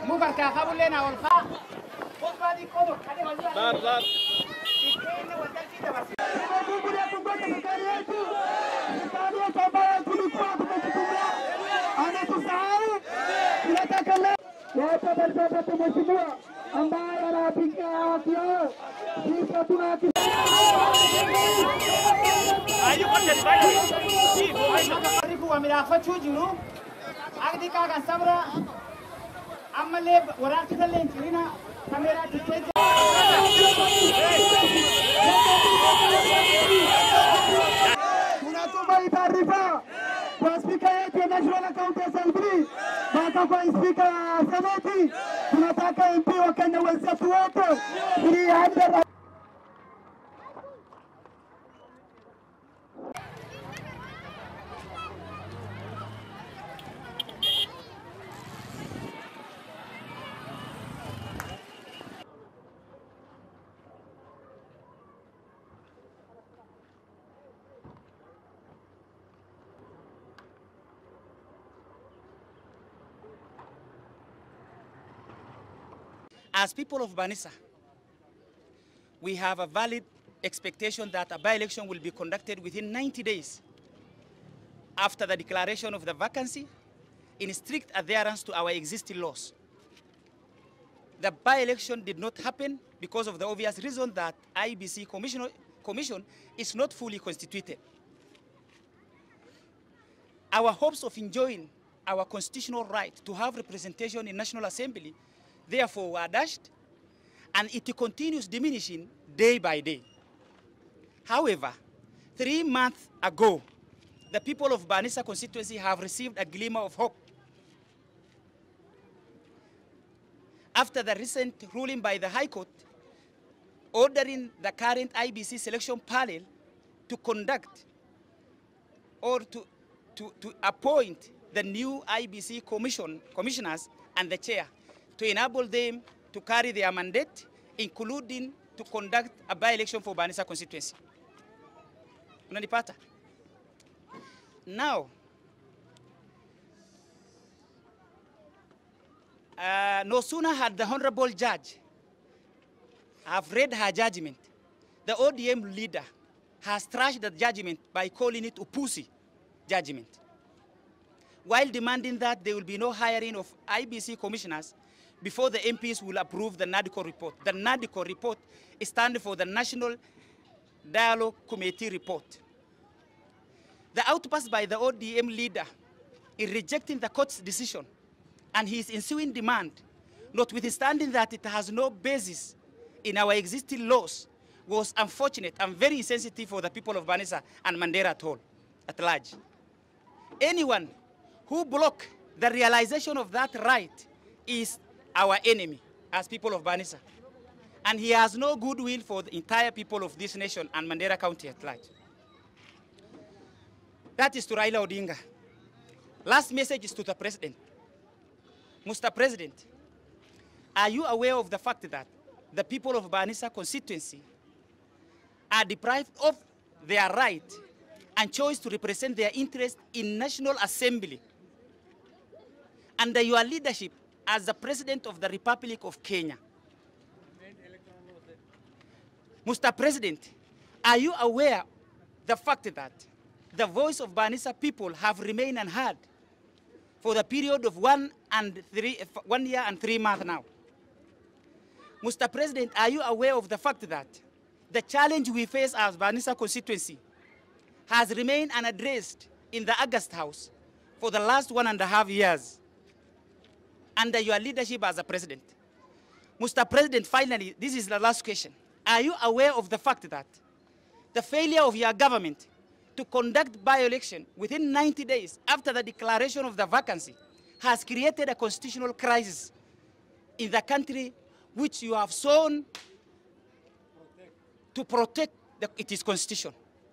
mu barkaa qabullee na ol kaa. Kotbaa xiqqoo tokko kadhe walii Dar, dar. Itti waldaltii dabarse. Mheshimiwa ambaye anapiga haki yao, sisi hatuna haki Warri kun waa midhaafachuu jiru. Akti qaagan sabra. Ammallee waraabti illee hin cirina. Kameeraa tikkee jira. tunatuma hii taarifa kwa spika yetu ya National County Assembly, mpaka kwa spika ya Seneti. Tunataka MP wa Kenya wenzetu wote ili aende As people of Banissa, we have a valid expectation that a by-election will be conducted within 90 days after the declaration of the vacancy in strict adherence to our existing laws. The by-election did not happen because of the obvious reason that IBC commission, commission is not fully constituted. Our hopes of enjoying our constitutional right to have representation in National Assembly therefore were dashed and it continues diminishing day by day. However, three months ago, the people of Banissa constituency have received a glimmer of hope. After the recent ruling by the High Court ordering the current IBC selection panel to conduct or to, to, to appoint the new IBC commission, commissioners and the chair to enable them to carry their mandate, including to conduct a by-election for Banissa constituency. Unanipata? Now, uh, no sooner had the honorable judge have read her judgment, the ODM leader has trashed the judgment by calling it Upusi judgment. While demanding that there will be no hiring of IBC commissioners before the MPs will approve the NADCO report. The NADCO report stands for the National Dialogue Committee report. The outburst by the ODM leader in rejecting the court's decision and his ensuing demand, notwithstanding that it has no basis in our existing laws, was unfortunate and very insensitive for the people of Banissa and Mandera at all, at large. Anyone who block the realization of that right is our enemy as people of Banissa. And he has no goodwill for the entire people of this nation and Mandera County at large. That is to Raila Odinga. Last message is to the president. Mr. President, are you aware of the fact that the people of Banissa constituency are deprived of their right and choice to represent their interest in National Assembly under your leadership as the President of the Republic of Kenya? Mr. President, are you aware the fact that the voice of Banissa people have remained unheard for the period of one, and three, one year and three months now? Mr. President, are you aware of the fact that the challenge we face as Banissa constituency has remained unaddressed in the August House for the last one and a half years under your leadership as a president? Mr. President, finally, this is the last question. Are you aware of the fact that the failure of your government to conduct by-election within 90 days after the declaration of the vacancy has created a constitutional crisis in the country which you have sworn to protect the, its constitution.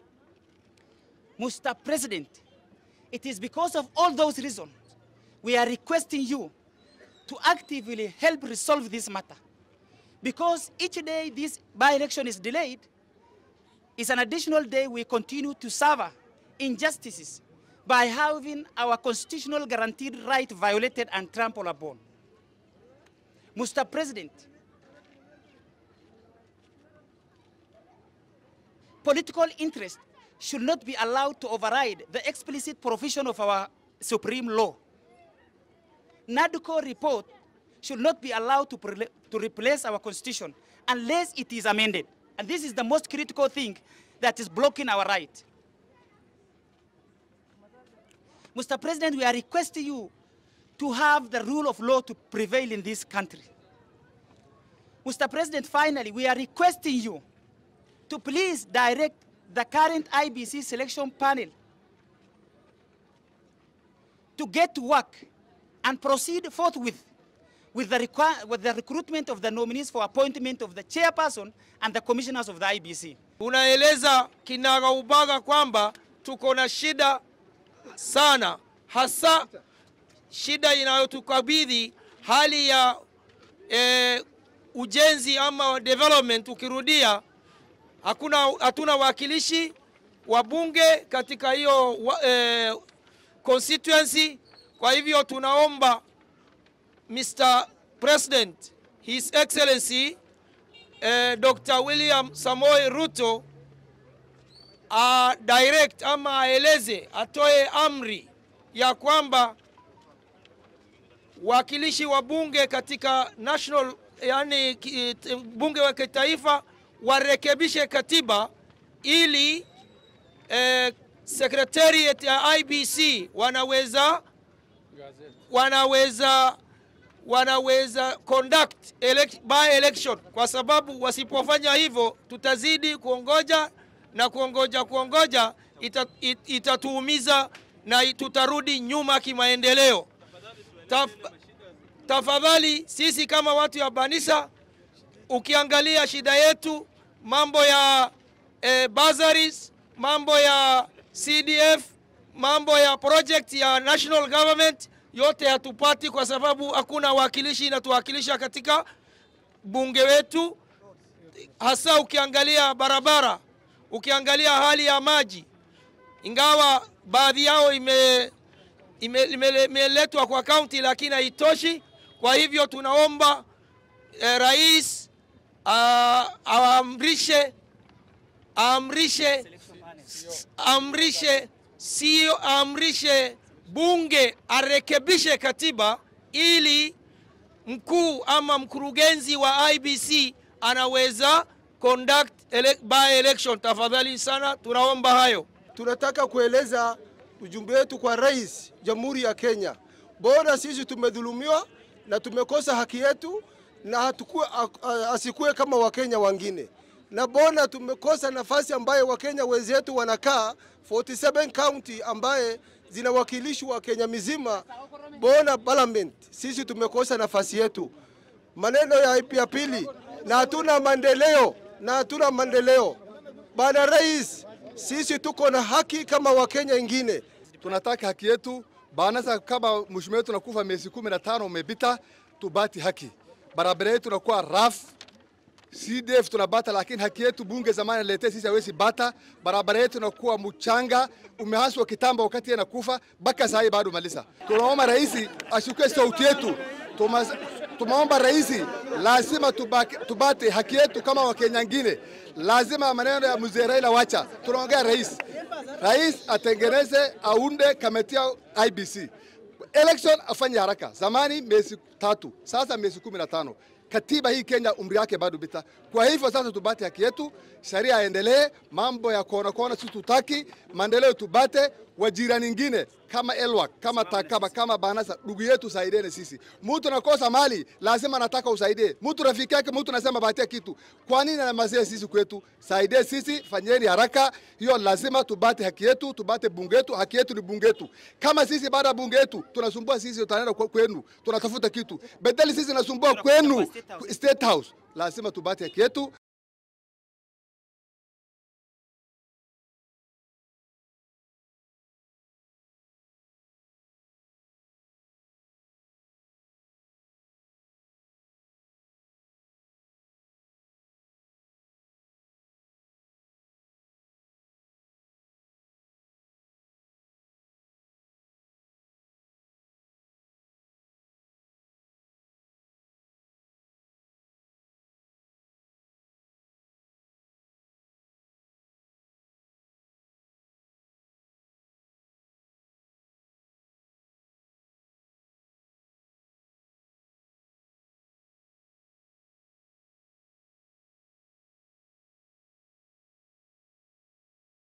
Mr. President, it is because of all those reasons we are requesting you to actively help resolve this matter. Because each day this by-election is delayed, is an additional day we continue to suffer injustices by having our constitutional guaranteed right violated and trampled upon. Mr. President, political interest should not be allowed to override the explicit provision of our supreme law. NADCO report should not be allowed to, prele- to replace our constitution unless it is amended. And this is the most critical thing that is blocking our right. Mr. President, we are requesting you to have the rule of law to prevail in this country. Mr. President, finally, we are requesting you to please direct the current IBC selection panel to get to work and proceed forthwith with the, requi- with the recruitment of the nominees for appointment of the chairperson and the commissioners of the IBC. Unaeleza kinagaubaga kwamba tuko na shida sana, hasa shida inayotukabidhi hali ya eh, ujenzi ama development. Ukirudia hakuna hatuna wakilishi wa bunge katika hiyo wa- eh, constituency. Kwa hivyo tunaomba Mr. President, His Excellency eh, Dr. William Samoei Ruto a direct ama aeleze, atoe amri ya kwamba wakilishi wa bunge katika national, yani ki- t- bunge wa kitaifa warekebishe katiba ili eh, secretariat ya IBC wanaweza wanaweza wanaweza conduct elect, by election, kwa sababu wasipofanya hivyo tutazidi kuongoja na kuongoja kuongoja, ita, it, itatuumiza na tutarudi nyuma kimaendeleo. Taf, tafadhali sisi kama watu ya Banisa, ukiangalia shida yetu mambo ya eh, bursaries, mambo ya CDF, mambo ya project ya national government yote hatupati kwa sababu hakuna wakilishi inatuwakilisha katika bunge wetu, hasa ukiangalia barabara, ukiangalia hali ya maji, ingawa baadhi yao ime imeletwa ime, imeletwa kwa kaunti lakini haitoshi. Kwa hivyo tunaomba eh, rais ah, aamrishe aamrishe amrishe sio amrishe bunge arekebishe katiba ili mkuu ama mkurugenzi wa IBC anaweza conduct ele by election. Tafadhali sana, tunaomba hayo. tunataka kueleza ujumbe wetu kwa rais jamhuri ya Kenya. Bora sisi tumedhulumiwa na tumekosa haki yetu, na hatukue, asikue kama wakenya wengine, na bona tumekosa nafasi ambaye wakenya wenzetu wanakaa 47 county ambaye zinawakilishwa Kenya mizima, bona parliament, sisi tumekosa nafasi yetu. Maneno ya ya pili, na hatuna maendeleo, na hatuna maendeleo. Bwana Rais, sisi tuko na haki kama Wakenya wengine. tunataka haki yetu banasa kama mheshimiwa wetu nakufa miezi kumi na tano umepita, tubati haki. Barabara yetu nakuwa rafu CDF tunabata, lakini haki yetu bunge zamani alete sisi hawezi bata. Barabara yetu nakuwa mchanga, umehaswa kitambo wakati yeye nakufa, mpaka saa hii bado malisa. Tunaomba rais ashukue sauti yetu. Tuma- Tumeomba rais lazima tubaki, tubate haki yetu kama Wakenya wengine. Lazima maneno ya mzee Raila wacha, tunaongea rais rais atengeneze aunde kamati ya IBC election afanye haraka. Zamani miezi tatu, sasa miezi kumi na tano. Katiba hii Kenya umri yake bado bita. Kwa hivyo sasa tubate haki yetu, sheria yaendelee, mambo ya kona kona sisi tutaki, maendeleo tubate, wajirani nyingine kama Elwak, kama Takaba, kama Banasa, ndugu yetu saidieni sisi. Mtu nakosa mali, lazima anataka usaidie. Mtu rafiki yake, mtu nasema batia kitu. Kwa nini anamazia sisi kwetu? Saidie sisi, fanyeni haraka. Hiyo lazima tubate haki yetu, tubate bunge yetu. Haki yetu ni bunge yetu. Kama sisi baada ya bunge yetu tunasumbua sisi, tutaenda kwa- kwenu, tunatafuta kitu. Bedeli sisi nasumbua kwenu, State House. Lazima tubate haki yetu.